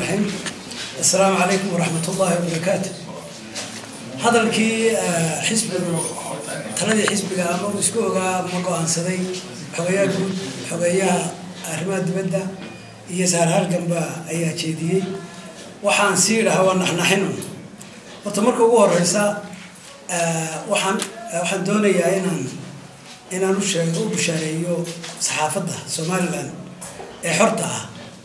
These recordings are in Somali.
raxiim assalaamu calaykum waraxmat ullaahi wabarakaatu hadalkii xisbigu taladii xisbiga ama uu isku ogaa ma go-aansaday xogeeyaha guud xogeeyaha arrimaha dibadda iyo saar halganba ayaa jeediyey waxaan sii dhahaa waa naxnaxinu horta marka ugu horeysa waxaan waxaan doonayaa inaan inaan u sheego u bushaareeyo saxaafadda somalilan ee xorta ah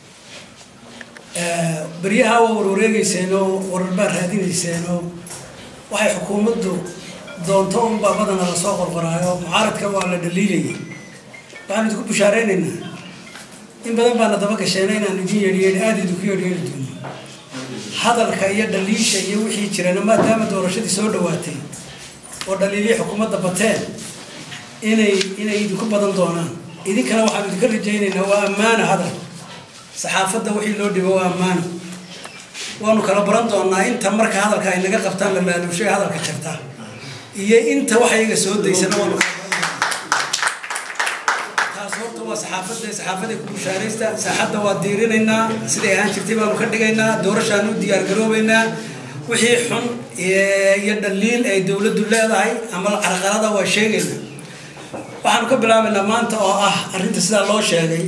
beryaha waa warwareegeyseenoo warar baa raadinayseenoo waxay xukuumaddu doonto unbaa badana lasoo qorqoraayo mucaaradka waa la dhaliilayay waxaan idinku bushaareynaynaa in badan baana daba gasheena inaan idin yeedhiyeedhi aada idinku yeedhyeedhi doono hadalka iyo dhaliisha iyo wixii jirana maadaama doorashadii soo dhawaatay oo dhaliilihii xukuumadda bateen inay inay idinku badan doonaan idinkana waxaan idinka rajaynaynaa waa ammaano hadal saxaafadda wixii loo dhibo waa ammaano waanu kala baran doonaa inta marka hadalka ay naga qabtaan la laaluushay hadalka jirta iyo inta wax iyaga soo daysana waanu kala baran doonaa taas horta waa saxaafadda saxaafadda ku bushaaraysta saaxadda waa diirinaynaa siday ahaan jirtay baanu ka dhigaynaa doorashaanu u diyaargaroobaynaa wixii xun iyo dhaliil ay dowladdu leedahay ama carqalada waa sheegaynaa waxaanu ka bilaabaynaa maanta oo ah arrinta sidaa loo sheegay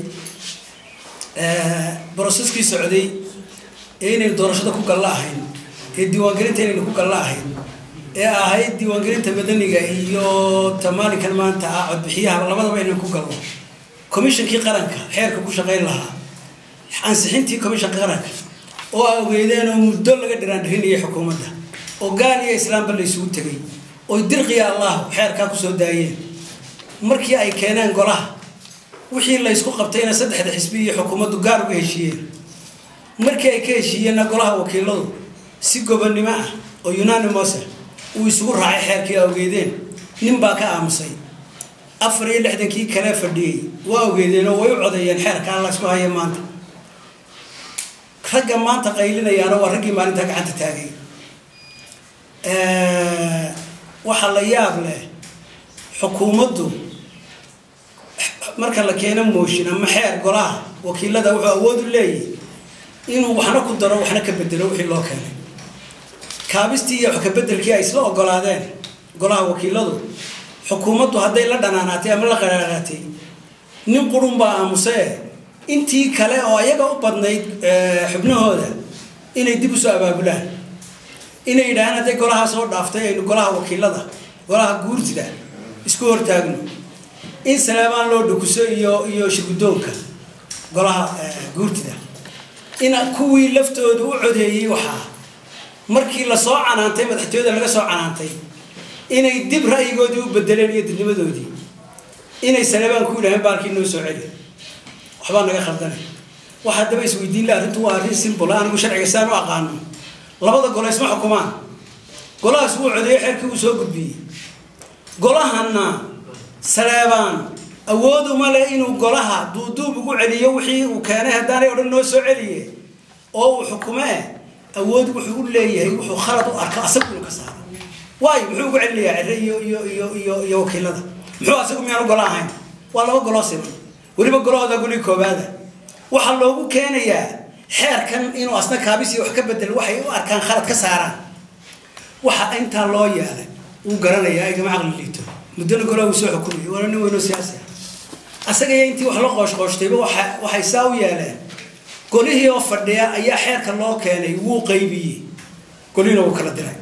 broseskii socday ee inaynu doorashada ku galla ahayn ee diiwaangelinta inaynu ku galla ahayn ee ahayd diiwaangelinta madaniga iyo tamaalinkan maanta ah codbixiyaha labadaba inaynu ku galno commishonkii qaranka xeerka ku shaqayn lahaa ansixintii commishanka qaranka oo a ogeydeen oo muddo laga dhiraandhirinayay xukuumadda oo gaal iyo islaamba la isugu tegay oy dirqiya allahu xeerkaa kusoo daayeen markii ay keeneen golaha wixii laysku qabtayna saddexda xisbi iyo xukuumaddu gaar uga heshiiyeen markii ay ka heshiiyeenna golaha wakiiladu si gobonnimo ah oo unanimosa uu isugu raacay xeerkii a ogeydeen nin baa ka aamusay afar iyo lixdankii kale fadhiyey waa ogeydeen oo way u codeeyeen xeerkaa laysku haya maanta ragga maanta qaylinayaana waa raggii maalintaa gacanta taagay waxaa la yaab leh xukuumaddu marka la keeno mooshin ama xeer golaha wakiilada wuxuu awood u leeyahy inuu waxna ku daro waxna ka bedelo wixii loo keenay kaabistii iyo kabedelkii ay isla ogolaadeen golaha wakiiladu xukuumaddu hadday la dhanaanaatay ama la qaraaraatay nin qurun baa aamusee intii kale oo ayaga u badnayd xubnahooda inay dib usoo abaabulaan inay yidhahaan hadday golahaa soo dhaaftay aynu golaha wakiilada golaha guurtida isku hortaagno in saleebaan loo dhukuso iyo iyo shirgudoonka golaha guurtida in kuwii laftooda u codeeyey waxaa markii lasoo canaantay madaxtooyada laga soo canaantay inay dib ra'yigoodii u bedeleen iyo didnimadoodii inay saleebaan ku yidhaheen baalkii noo soo celi waxbaa naga khaldanay waxaa daba isweydiin la arrintu waa arrin simbol anigu sharciga saan u aqaano labada gole isma xukumaan golahaas wuu codeeyey xeerkii uu soo gudbiyey golahana saleebaan awood uma leh inuu golaha duuduub ugu celiyo wixii uu keenay haddaanay odhan noo soo celiye oo uu xukumee awood wuxuu u leeyahay wuxuu khalad u arko asagu inuu ka saaro waayo muxuu ugu celinayaa cere iyo iyo iyo iyo iyo wakiilada muxuu asagu miyaanu golo ahayn waa laba goloo siman weliba golahooda guli koobaada waxaa loogu keenayaa xeerkan inuu asna kaabisi wax ka bedel waxay u arkaan khalad ka saaraan waxa intaa loo yeelay wuu garanayaa igama caqli liito muddona golaha uu soo xukumaya waana nin weynoo siyaasi ah asagaiyo intii wax la qooshqooshtayba waa waxay saa u yeeleen golihii oo fadhiya ayaa xeerka loo keenay wuu qaybiyey golihina wuu kala diray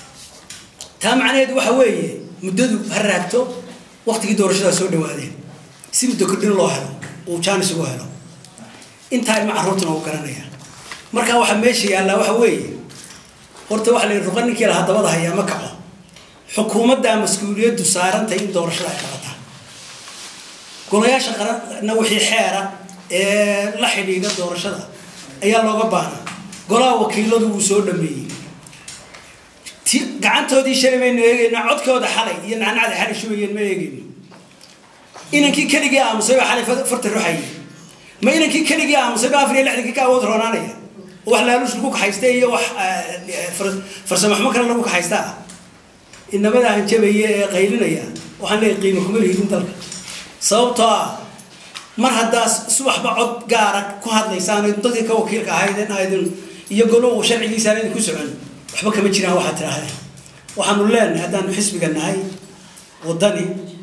taa macnaheedu waxa weeye muddadu ha raagto waqtigii doorashadaa soo dhawaadeen si muddo kordhin loo helo uu jaanis ugu helo intaa ilma carruurtuna uu garanaya marka waxaa meesha yaallaa waxa weeye horta waxa la yidhi ruqa ninkii lahaa dabada hayaa ma kaco xukuumaddaa mas-uuliyaddu saarantahay in doorashada ay qabataa golayaasha qaranna wixii xeera ee la xidhiidha doorashada ayaa looga baahnaa golaha wakiiladu wuu soo dhameeyey ti gacantoodii shalay maynu eegayna codkooda xalay iyo nacnacda xalay shubayeen ma eegayno inankii keligii aamusay baa xalay farta ruxayay ma inankii keligii aamusay baa afar iyo lixdankii ka awood roonaanaya oo wax laaluus lagu kaxaysta iyo wax farsamo xumo kale lagu kaxaysta ah inamada hanjabaya ee qaylinaya waxaan leeyahay qiimo kuma lihidin dalka sababtoo ah mar haddaas subaxba cod gaara ku hadlaysaan dadkii ka wakiilka ahaydeen aydin iyo goluhu sharcigiisaan idin ku socon waxba kama jiraan waxaad tidhaahdeen waxaanu leenahay haddaanu xisbiga nahay waddani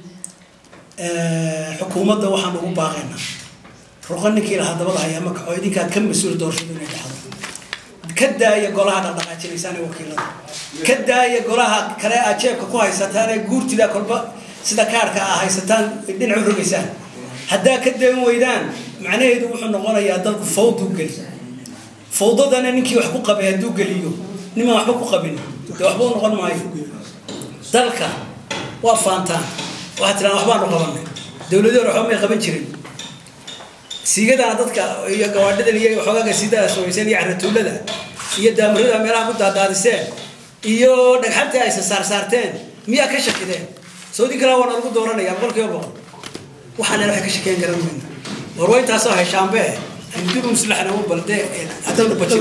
xukuumadda waxaanu ugu baaqaynaa ruqa ninkii lahaa dabada hayaa ma kaco idinkaad ka mas-uul doorashadu inay dhacdo ka daaya golaha dhaqdhaqaajinaysaan ee wakiilada ka daaya golaha kale aad jeebka ku haysataan ee guurtida kolba sida kaarhka aa haysataan dhinac u rogaysaan haddaa ka dayn weydaan macnaheedu wuxuu noqonayaa dalku fawduu geli fawdadana ninkii wax ku qabay hadduu geliyo nimaan waxba ku qabin dee waxba u noqon maayo dalka waa faantaan waxaad tiraan waxbaanu qabanay dowladii hore waxba may qaban jirin siigadana dadka iyo gawaadhidan iyo waxoogaga sidaa samayseen iyo caratuulada iyo daamarada meelaha ku daadaadiseen iyo dhagxantii aysa saarsaarteen miyaa ka shakideen saudi kale waana lagu dooranaya boqol kiiba boqol waxaan waxay ka shakeen garan mayna war waa intaasoo heshaanbe dib muslaxna u balde haddanu bajin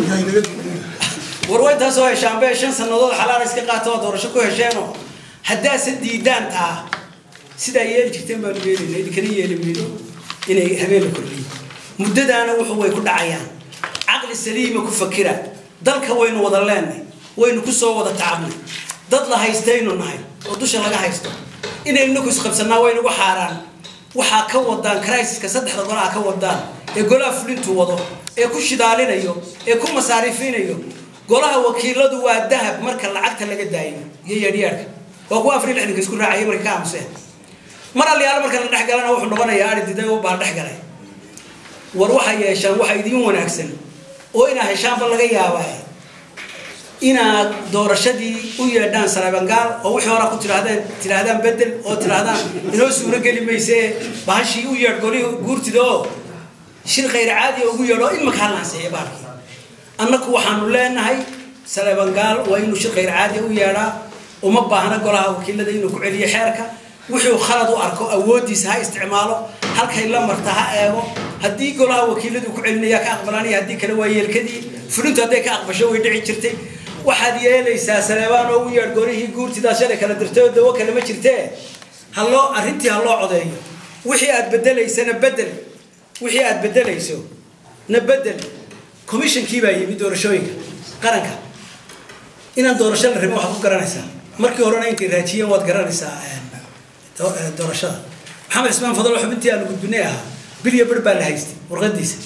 war waa intaasoo heshaanbe shan sannadood xalaala iska qaata oo doorasho ku hesheenoo haddaase diidaan taa sidaa yeeli jirteen baanu yeelayna idinkana yeeli mayno inay habeen la kordhiyo muddadaana wuxuu way ku dhacayaan caqli saliima ku fakira dalka waynu wada leenay waynu ku soo wada tacabnay dad la haystaynu nahay oo dusha laga haysto inaynu inagu isqabsanaa waynugu xaaraan waxaa ka wadaan crisiska saddexda golaha ka wadaan ee golaha fulintu wado ee ku shidaalinayo ee ku masaariifinayo golaha wakiiladu waa dahab marka lacagta laga daayo iyo yeedhyaadhka waa kuwa afar iyo lixdanka isku raacaya markay ka aamuseen mar alliyaalo marka la dhex galana wuxuu noqonayaa ari diday oo baa dhex galay war waxay yeeshaan waxa idiin wanaagsan oo inaa heshaanba laga yaabaa inaad doorashadii u yeedhaan sarabangaal oo wixii horaa ku tidhaahdeen tidhaahdaan bedel oo tidhaahdaan inoo suuro geli mayse bahashii u yeedh golihii guurtida oo shir khayr caadiya ugu yeedho imaka halnaanseeya baalkii annaku waxaanu leenahay sarabangaal waa inuu shir khayr caadiya u yeedhaa uma baahna golaha wakiilada inuu ku celiyo xeerka wuxuu khalad u arko awooddiisa ha isticmaalo halkay la marta ha eego haddii golaha wakiiladu ku celinaya ka aqbalaanaya haddii kale waa yeelkadii fulintu hadday ka aqbasho way dhici jirtay waxaad yeelaysaa saleebaan oo u yeedh golihii guurtidaas shalay kala dirtay oo dawo kale ma jirtee haloo arrintii ha loo codeeyo wixii aad bedelaysana bedel wixii aad bedelayso na bedel commissionkii baa yimid doorashooyinka qaranka inaan doorasho la rabin waxaad ku garanaysaa markii horena intay raajiyeen waad garanaysaa doorashada maxamed cismaan fadalo xubintii aanu gudbinay ahaa bilya bar baa la haystay warqadiisa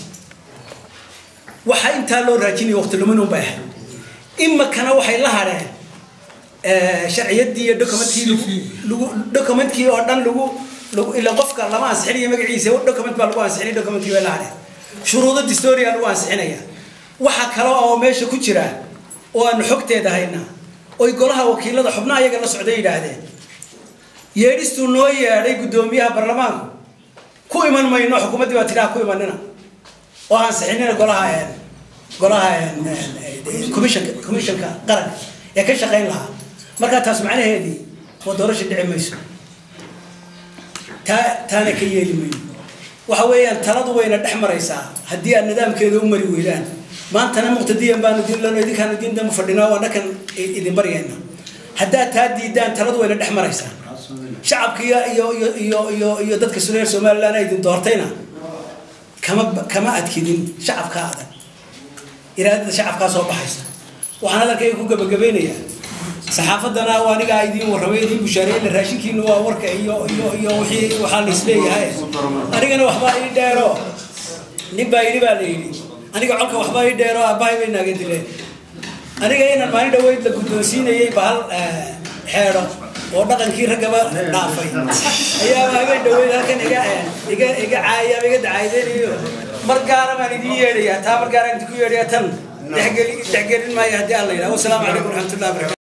waxaa intaa loo raajinaya waqti lumin un bay ahayd imakana waxay la hadheen sharciyadii iyo documentkii lagu documentkii oo dhan lagu lagu ila qofka lama ansixinayo magaciisa document baa lagu ansixinay documentkii bay la hadheen shuruudo distoria lagu ansixinaya waxa kale oo meesha ku jira oo aanu xogteeda haynaa oy golaha wakiilada xubnaha iyaga la socday yidhaahdeen yeedhistuu noo yeedhay guddoomiyaha baarlamaanku ku iman mayno xukuumaddii baa tidhaha ku imanina oo ansixinina golaha golaha commissionka commissionka qaranka ee ka shaqayn lahaa markaa taas macnaheedii waa doorasha dhici mayso taa taana ka yeeli mayno waxa weeyaan taladu wayna dhex maraysaa haddii aad nidaamkeeda u mari weydaan maantana muqtadiyan baanu diinlano idinkaanu diindama fadhinaa waa nakan idin baryayna haddaad taa diidaan taladu wayna dhex maraysaa shacabka iyo iyo iyo iyo iyo iyo dadka sureer somaliland ay idin doortayna kama kama adkidin shacabka adag iraadada shacabkaa soo baxaysa waxaan hadalkayga ku gabagabaynayaa saxaafadana waa anigaa idiin warramay idiin bushaareeyna raashinkiina waa warka iyo iyo iyo wixii waxaa la isleeyahay anigana waxbaa ii dheero nin baa yidhi baa la yidhi aniga colka waxbaa ii dheero aabbahay bay naaga dileen aniga inaan maalin dhaweyd la guddoonsiinayay bahal xeedho oo dhaqankii raggaba dhaafay ayaaba habeen dhaweyd halkan iga iga iga caayaaba iga dacaydeynayo mar gaara baan idiin yeedhayaa taa mar gaaraan idinku yeedhayaa tan dhexgeli dhexgelin maayo haddii aan la yidhaha wasalaamu calaykum waraxmatullahi wabarakatu